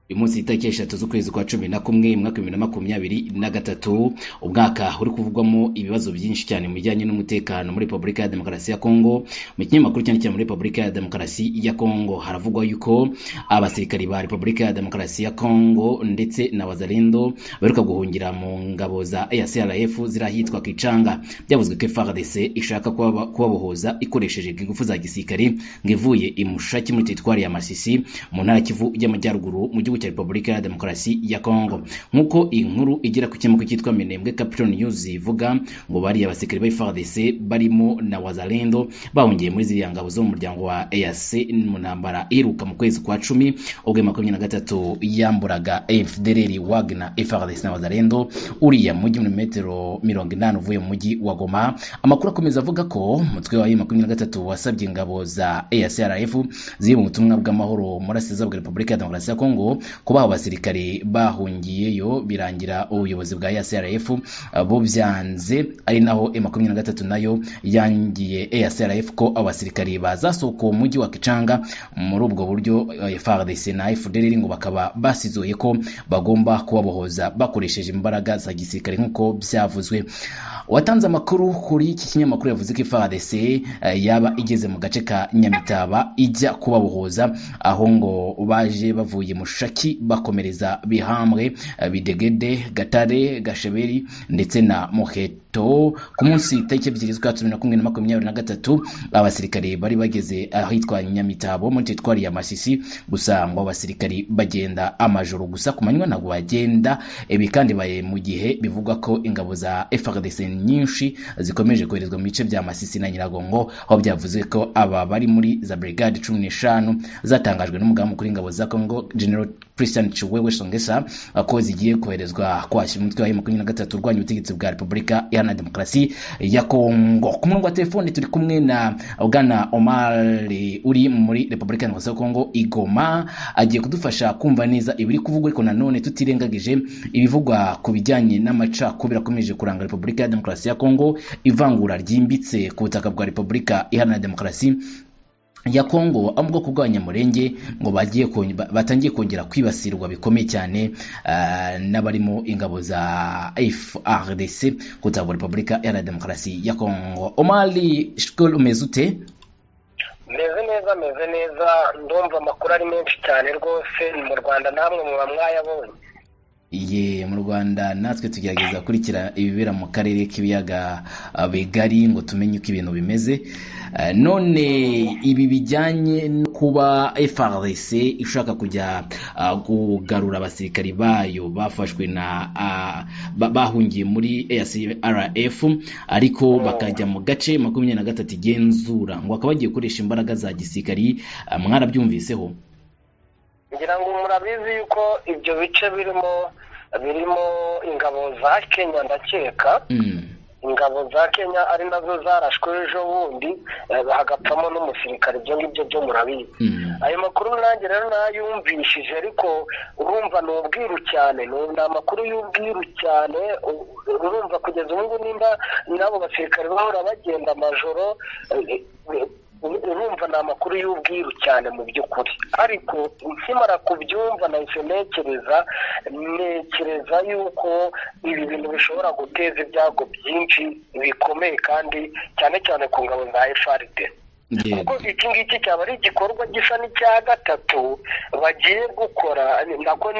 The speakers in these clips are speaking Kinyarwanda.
uyu munsi itariki eshatu z'ukwezi kwa cumi na kumwe mu mwaka w'ibihumbi bibiri na makumyabiri na gatatu umwaka uri kuvugwamo ibibazo byinshi cyane mu bijyanye n'umutekano muri repubulika ya demokarasi ya kongo mu kinyamakuru cyane cyane muri repubulika ya demokarasi ya kongo haravugwa yuko abasirikari ba repubulika ya demokarasi ya kongo ndetse na wazalendo baheruka guhungira mu ngabo za crf ziri ahitwa kicanga byavuzwe ko frdc ishaka kubabohoza ikoresheje ingufu za gisirikare ngo ivuye imushaki muri teritwari ya masisi mu ntara kivu y'amajyaruguru mu gihugu cya repubulika ya demokarasi ya kongo nk'uko iyi nkuru igera ku kinyamakuru cyitwa minembwe capital news ivuga ngo bariya abasirikare ba frdc barimo na wazalendo bahungiye muri ziriya ngabo zo mu muryango wa eac mu ntambara iheruka mu kwezi kwa cumi ubwo makumyabiri na gatatu yamburaga fdrr wagner frdc na wazalendo uriya mujyi muri metero mirongo inani uvuye mu mujyi wa goma amakuru akomeza avuga ko umutwe wa makumyabiri na gatatu wasabye ingabo za eacrf ziri mu butumwa bw'amahoro muri asiza bwa repubulika ya demokarasi ya kongo kuba abo basirikare bahungiyeyo birangira ubuyobozi bwa ASRF bo byanze ari naho M23 nayo yangiye ASRF ko abasirikare bazasohoka mu mujyi wa Kicanga muri ubwo buryo FARDC na FDLR ngo bakaba basizoye ko bagomba kubabohoza bakoresheje imbaraga za gisirikare nk'uko byavuzwe watanze amakuru kuri iki kinyamakuru yavuze ko FARDC yaba igeze mu gace ka Nyamitaba ijya kubabohoza aho ngo baje bavuye mu Shaki bakomereza bihambwe bidegede gatare gasheberi ndetse na muheto ku munsi tariki ebyiri z'ukwa cumi na kumwe na makumyabiri na gatatu abasirikare bari bageze ahitwa nyamitabo muri teritwari ya masisi gusa ngo abasirikare bagenda amajoro gusa ku manywa ntabwo bagenda ibi kandi baye mu gihe bivugwa ko ingabo za frdc nyinshi zikomeje koherezwa mu bice bya masisi na nyiragongo aho byavuze ko aba bari muri za brigade cumi n'eshanu zatangajwe n'umugambi kuri ingabo za congo general Christian Chiwewe Songesa ko zigiye koherezwa kwashyira umutwe wa M23 urwanya ubutegetsi bwa Repubulika Iharanira Demokarasi ya Kongo. Ku murongo wa telefone turi kumwe na Bwana Omar uri muri Repubulika ya Demokarasi ya Kongo Igoma agiye kudufasha kumva neza ibiri kuvugwa ariko nanone tutirengagije ibivugwa ku bijyanye n'amacakubiri akomeje kuranga Repubulika ya Demokarasi ya Kongo ivangura ryimbitse ku butaka bwa Repubulika Iharanira Demokarasi ya Kongo abo mu bwoko bw'abanyamurenge ngo bagiye batangiye kongera kwibasirwa bikomeye cyane n'abarimo ingabo za FARDC kutabwa Repubulika ya Demokarasi ya Kongo Omali Shkol umeze ute meze neza meze neza ndumva amakuru ari menshi cyane rwose mu Rwanda namwe muba mwayabonye iye mu rwanda natwe tugerageza gukurikira ibibera mu karere k'ibiyaga bigari ngo tumenye uko ibintu bimeze none ibi bijyanye no kuba frc ishaka kujya kugarura abasirikari bayo bafashwe na bahungiye muri acrf ariko bakajya mu gace makumyabiri na gatatu igenzura ngo bakaba bagiye gukoresha imbaraga za gisirikari mwarabyumviseho ngira ngo murabizi yuko ibyo bice birimo birimo ingabo za kenya ndakeka ingabo za kenya ari nazo zarashwe ejo bundi hagapfamo n'umusirikare ibyo ngibyo byo murabizi ayo makuru nanjye rero nayumvishije ariko urumva ni ubwiru cyane ni amakuru y'ubwiru cyane urumva kugeza ubu ngubu nimba n'abo basirikare bahora bagenda amajoro urumva ni amakuru y'ubwiru cyane mu by'ukuri ariko ukimara kubyumva nahise ntekereza ntekereza yuko ibi bintu bishobora guteza ibyago byinshi bikomeye kandi cyane cyane ku ngabo za efaride kuko iki ngiki cyaba ari igikorwa gisa n'icya gatatu bagiye gukora nako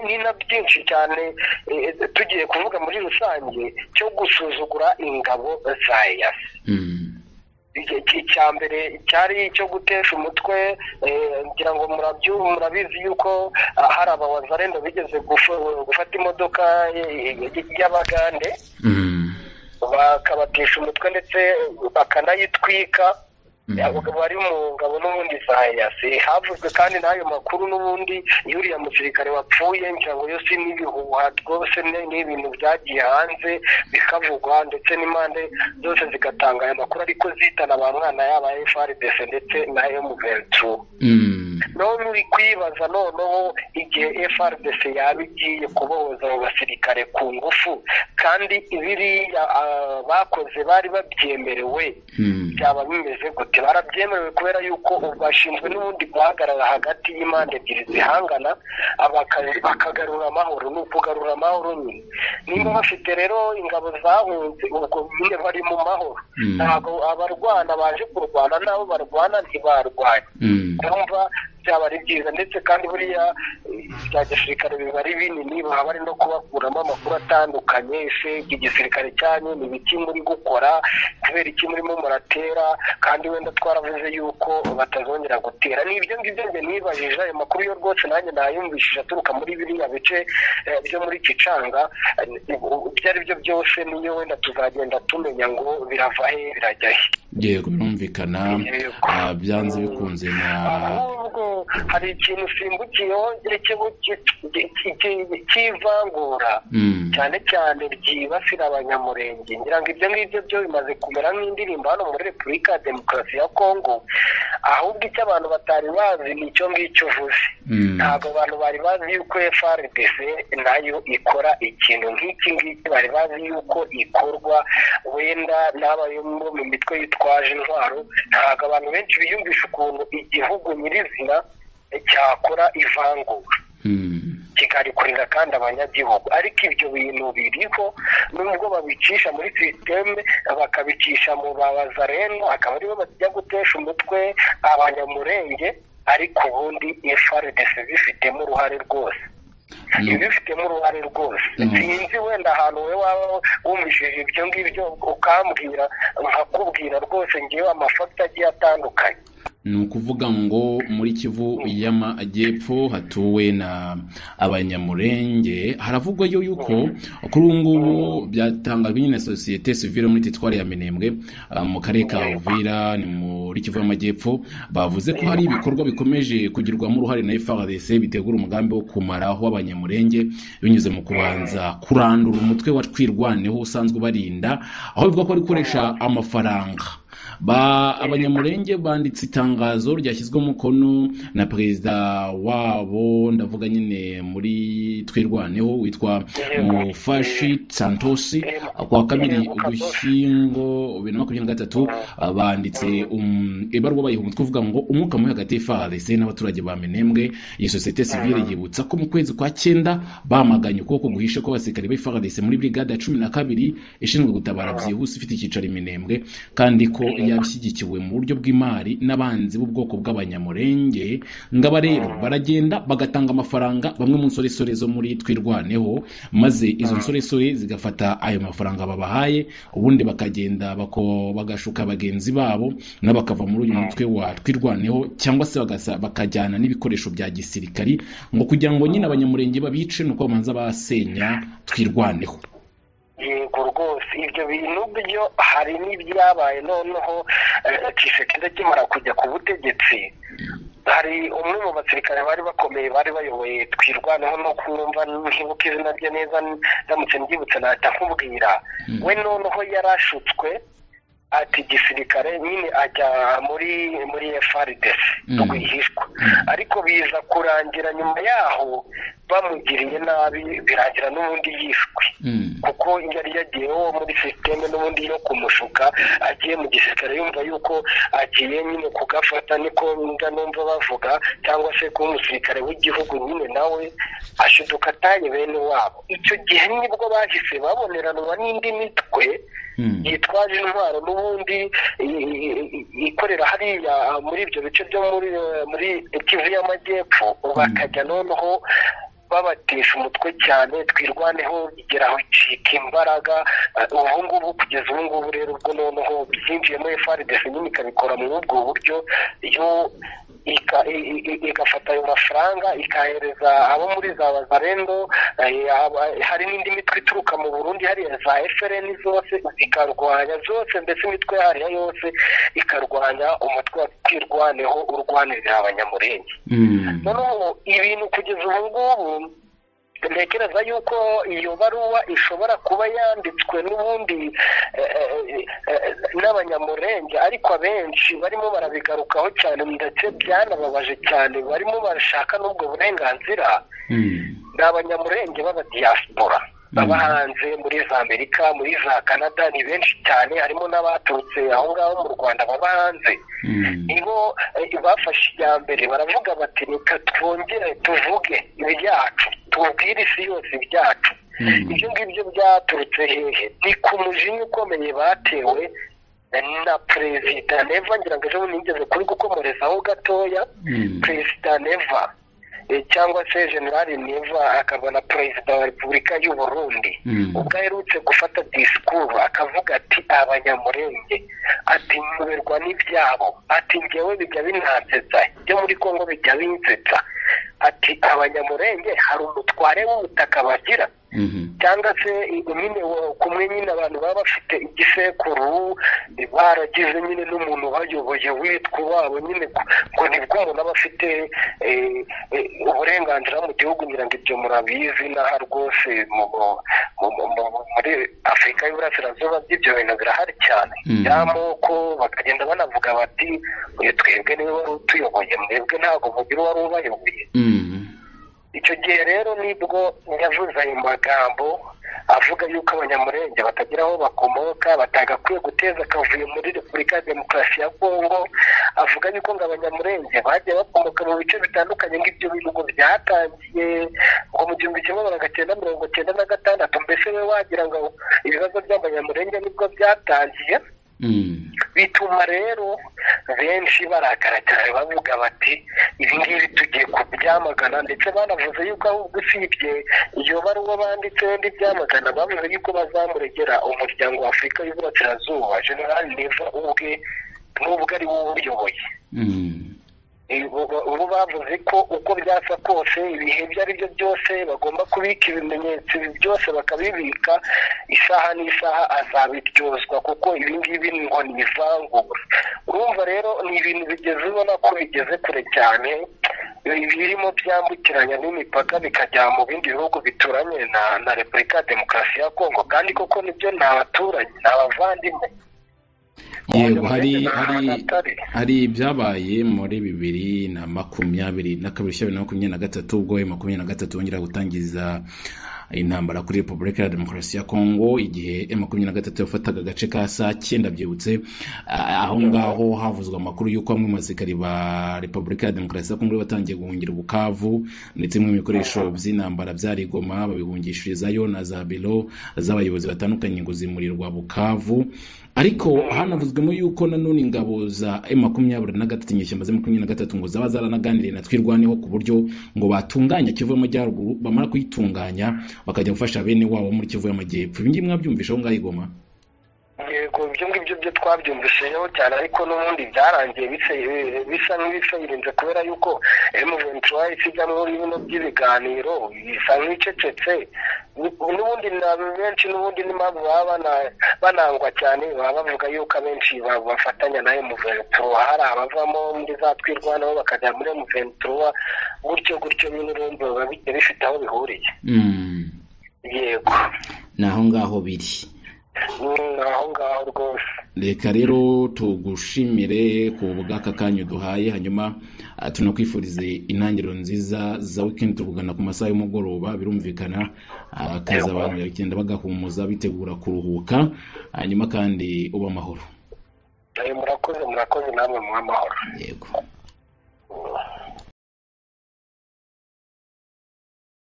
ni na byinshi cyane tugiye kuvuga muri rusange cyo gusuzugura ingabo za yasi icya mbere cyari icyo gutesha umutwe ngira ngo murabizi yuko hari abawazarenda bigeze gufata imodoka y'abagande bakabatisha umutwe ndetse bakanayitwika bari mu ngabo n'ubundi sayasi havuzwe kandi n'ayo makuru n'ubundi yuriya musirikare wapfuye ngira ngo yose n'ibihuha rwose ni ibintu byagiye hanze bikavugwa ndetse n'impande zose zigatanga ayo makuru ariko zitana ba mwana yaba frdc ndetse na emuventu none uri kwibaza noneho igihe frdc yaba igiye kubohoza abo basirikare gisirikare ku ngufu kandi biriya bakoze bari babyemerewe byaba bimeze gute barabyemerewe kubera yuko bashinzwe n'ubundi guhagarara hagati y'impande ebyiri zihangana bakagarura amahoro ni ukugarura amahoro nyine niba bafite rero ingabo zahunze ubwo nyine bari mu mahoro ntabwo abarwana baje kurwana n'abo barwana ntibarwanye kumva byaba ari byiza ndetse kandi buriya bya gisirikare biba ari binini baba bari no kubakuramo amakuru atandukanye ese igisirikare cyanyu ni ibiki muri gukora kubera iki murimo muratera kandi wenda twaravuze yuko batazongera gutera ni ibyo ngibyo njye nibajije ayo makuru yo rwose nanjye nayumvishije aturuka muri biriya bice byo muri kicanga ibyo ari byo byose niyo wenda tuzagenda tumenya ngo birava he birajya he yego birumvikana byanze bikunze na hari ikintu usimbukiyeho cy'ivangura cyane cyane ryibasira abanyamurenge ngira ngo ibyo ngibyo byo bimaze kumera nk'indirimbo hano muri repubulika ya demokarasi ya kongo ahubwo icyo abantu batari bazi ni icyo ngicyo uvuze ntabwo abantu bari bazi yuko frdc nayo ikora ikintu nk'iki ngiki bari bazi yuko ikorwa wenda n'abayo mu mitwe yitwaje intwaro ntabwo abantu benshi biyumvisha ukuntu igihugu nyirizina cyakora ivangura kikarikorera kandi abanyagihugu ariko ibyo bintu biriho nubwo babicisha muri sisiteme bakabicisha mu babazareno akaba aribo bajya gutesha umutwe abanyamurenge ariko ubundi frdc zifitemo uruhare rwose ibifitemo uruhare rwose sinzi wenda ahantu we waba wumvishije ibyo ngibyo ukambwira nkakubwira rwose ngewe amafakita agiye atandukanye ni ukuvuga ngo muri kivu y'amajyepfo hatuwe na abanyamurenge haravugwa yo yuko kuri ubu ngubu byatangajwe nyine na sosiyete sivire muri titwari ya minembwe mu karere ka uvira ni muri kivu y'amajyepfo bavuze ko hari ibikorwa bikomeje kugirwamo uruhare na frdc bitegura umugambi wo kumaraho abanyamurenge binyuze mu kubanza kurandura umutwe wa twirwaneho usanzwe ubarinda aho bivuga ko bari gukoresha amafaranga abanyamurenge banditse itangazo ryashyizwe umukono na perezida wabo ndavuga nyine muri twirwaneho witwa mufashi santosi ku wa kabiri ugushyingo bibiri na makumyabiri na gatatu banditse ibaruwa bayiha umutwe uvuga ngo umwuka mubi hagati y'ifararise n'abaturage ba minembwe iyi sosiyete sivire yibutsa ko mu kwezi kwa cyenda bamaganye ukuboko guhishe kw'abasirikare b'ifararise muri brigade ya cumi na kabiri ishinzwe gutabara byihuse ifite icyicaro i minembwe kandi ko yabishyigikiwe mu buryo bw'imari n'abanzi b'ubwoko bw'abanyamurenge ngaba rero baragenda bagatanga amafaranga bamwe mu nsoresore zo muri twirwaneho maze izo nsoresore zigafata ayo mafaranga babahaye ubundi bakagenda bagashuka bagenzi babo nabo bakava muri uyu mutwe wa twirwaneho cyangwa se bakajyana n'ibikoresho bya gisirikari ngo kugira ngo nyine abanyamurenge babice ni uko babanza basenya twirwaneho yego rwose ibyo bintu byo hari n'ibyabaye noneho kisekeza kimara kujya ku butegetsi hari umwe mu basirikare bari bakomeye bari bayoboye twirwaneho no kumva ntibuka izina rye neza ndamutse mbyibutse nahita nkubwira we noneho yarashutswe ati gisirikare nyine ajya muri muri frdc rwihishwa ariko biza kurangira nyuma yaho bamugiriye nabi birangira n'ubundi yishwe kuko yari yagiyeho muri sisiteme n'ubundi yo kumushuka agiye mu gisirikare yumva yuko agiye nyine kugafata niko numva bavuga cyangwa se kuba umusirikare w'igihugu nyine nawe ashiduka atanye bene wabo icyo gihe nibwo bahise baboneranwa n'indi mitwe yitwaje intwaro n'ubundi ikorera hariya muri ibyo bice byo muri kivu y'amajyepfo bakajya noneho babatesha umutwe cyane twirwaneho igera aho icika imbaraga ubu ngubu kugeza ubu ngubu rero ubwo noneho byinjiyemo frdc nyine ikabikora muri ubwo buryo yo igafata ayo mafaranga ikahereza abo muri za bazarendo hari n'indi mitwe ituruka mu burundi hariya za frn zose zikarwanya zose mbese imitwe hariya yose ikarwanya umutwe wa twirwaneho urwanirira abanyamurenge noneho ibintu kugeza ubu ngubu ntekereza yuko iyo baruwa ishobora kuba yanditswe n'ubundi n'abanyamurenge ariko abenshi barimo barabigarukaho cyane ndetse byanababaje cyane barimo barashaka n'ubwo burenganzira ni abanyamurenge b'abadiyasipora baba hanze muri za amerika muri za canada ni benshi cyane harimo n'abaturutse aho ngaho mu rwanda baba hanze nibo eh, bafashe iya mbere baravuga bati reka twongere tuvuge ibyacu tubwire isi yose ibyacu ibyo ngibyo byaturutse hehe ni ku mujinya ukomeye batewe na perezida neva ngira ngo ejo bundi nigeze kuri gukomorezaho gatoya Mm. perezida neva eh, cyangwa se generali neva akaba na perezida wa repubulika y'u burundi Mm. ubwo aherutse gufata disikuru akavuga ati abanyamurenge ati nyoberwa n'ibyabo ati ngewe bijya binansetsa ibyo muri kongo bijya binsetsa ati abanyamurenge hari umutware w'ubutaka bagira Mhm. cyangwa se nyine wo- kumwe nyine abantu baba bafite igisekuru baragize nyine n'umuntu bayoboye witwa uwabo nyine ku- ngo nibwo umuntu aba afite eh, eh, uburenganzira mu gihugu ngira ngo ibyo murabizi n'aha rwose mu- mu- mu- mu- muri afurika y'uburasirazuba by'ibyo bintu birahari cyane Mm. y'amoko bakagenda banavuga bati uyu twebwe niwe wari utuyoboye mwebwe ntabwo mugira uwari ubayoboye Mhm. icyo gihe rero nibwo yavuze ayo magambo avuga yuko abanyamurenge batagira aho bakomoka batagakwiye guteza akavuyo muri repubulika ya demokarasi ya kongo avuga yuko ngo abanyamurenge bagiye bakomoka mu bice bitandukanye nk'ibyo bihugu byatangiye ngo mu gihumbi kimwe magana cyenda mirongo cyenda na gatandatu mbese we wagira ngo ibibazo by'abanyamurenge nibwo byatangiye Mhm. bituma rero benshi barakara cyane bavuga bati ibi ngibi tugiye kubyamagana ndetse banavuze yuko ahubwo usibye iyo baruwa banditse wenda ibyamagana bavuze yuko bazamuregera umuryango wa afurika y'uburasirazuba general neva ubwe n'ubwo ari wowe uyoboye Mhm. ubu bavuze ko uko byasa kose ibihe ibyo ari byo byose bagomba kubika ibimenyetso ibi byose bakabibika isaha n'isaha azabiryozwa kuko ibi ngibi ngo ni ivangura urumva rero ni ibintu bigeze ubona ko bigeze kure cyane birimo byambukiranya n'imipaka bikajya mu bindi bihugu bituranye na na repubulika ya demokarasi ya kongo kandi koko nibyo ni abaturanyi ni abavandimwe yego hari Ni ahantu hari hatari. hari ibyabaye muri bibiri na makumyabiri na kabiri bibiri na makumyabiri na gatatu ubwo bibiri na makumyabiri na gatatu bongera gutangiza intambara kuri repubulika ya demokarasi ya kongo igihe e makumyabiri na gatatu yafataga agace ka sake ndabyibutse ah, aho ngaho havuzwe amakuru y'uko bamwe mu basirikari ba repubulika ya demokarasi ya kongo bari batangiye guhungira ubukavu ndetse bimwe mu bikoresho by'intambara byarigoma babihungishirizayo na za biro z'abayobozi batandukanye ngo zimurirwa bukavu ariko hanavuzwemo yuko nanone ingabo za e makumyabiri na gatatu inyeshyamba za makumyabiri na gatatu ngo zaba zaranaganiriye na twirwaneho ku buryo ngo batunganya kivu y'amajyaruguru bamara kuyitunganya bakajya gufasha bene wabo bo muri kivu y'amajyepfo ibi ngibi mwabyumvisha aho ngaho i Goma? yego ibyo ngibyo byo twabyumvisheho cyane ariko n'ubundi byarangiye bisa- bisa nk'ibisayirinze kubera yuko emuventi wahise ijya muri bino by'ibiganiro isa nk'icecetse n'ubundi na benshi n'ubundi n'impamvu baba bana- banangwa cyane baba bavuga yuko abenshi ba- bafatanya na emuventi hari abavamo muri za twirwanaho bakajya muri emuventi gutyo gutyo nyine urumva biba bigiye bifite aho bihuriye Mhm. yego ni aho ngaho biri ni aho ngaho rwose reka rero tugushimire ku bw'aka kanya duhaye hanyuma ah, tunakwifurize intangiriro nziza za wikendi tuvugana ku masaha y'umugoroba birumvikana ah, akazi abantu bagenda bagahumuza bitegura kuruhuka hanyuma kandi uba amahoro Ayo murakoze murakoze namwe mw'amahoro yego